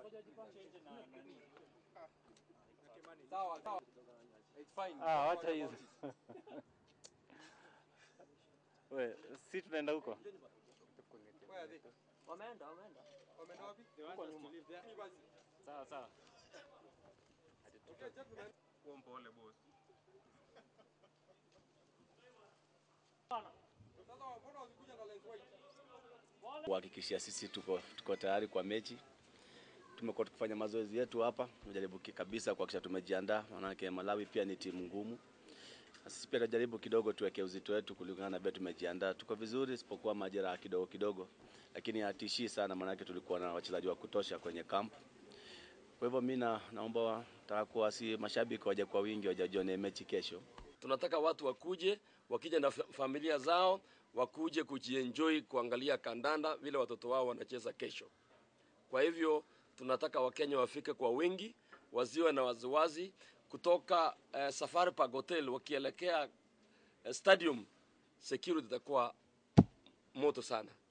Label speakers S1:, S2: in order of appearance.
S1: Sawa, sawa. It's fine.
S2: Ah, wacha hizo. We, si tunaenda huko?
S1: Where are they?
S3: Wameenda, wameenda.
S1: Wameenda wapi?
S3: Huko nyuma.
S1: Mimi basi.
S2: Sawa sawa.
S1: Okay, gentlemen. Sasa mbona wasikuja na lens white?
S4: kuhakikishia sisi tuko, tuko tayari kwa mechi. Tumekuwa tukifanya mazoezi yetu hapa, tumejaribu ki- kabisa kuhakikisha tumejiandaa, maanake Malawi pia ni timu ngumu. Na sisi pia tunajaribu kidogo tuweke uzito wetu kulingana na vile tumejiandaa. Tuko vizuri, isipokuwa majeraha kidogo kidogo, lakini hatishii sana, maanake tulikuwa na wachezaji wa kutosha kwenye camp. Kwa hivyo mi na- naomba wa- nataka kuwa si mashabiki waje kwa wingi, wajajione mechi kesho.
S5: Tunataka watu wakuje, wakija na fa- familia zao, wakuje kujienjoy kuangalia kandanda vile watoto wao wanacheza kesho. Kwa hivyo tunataka Wakenya wafike kwa wingi, wasiwe na waziwazi kutoka eh, Safari Park Hotel wakielekea eh, stadium, security itakuwa moto sana.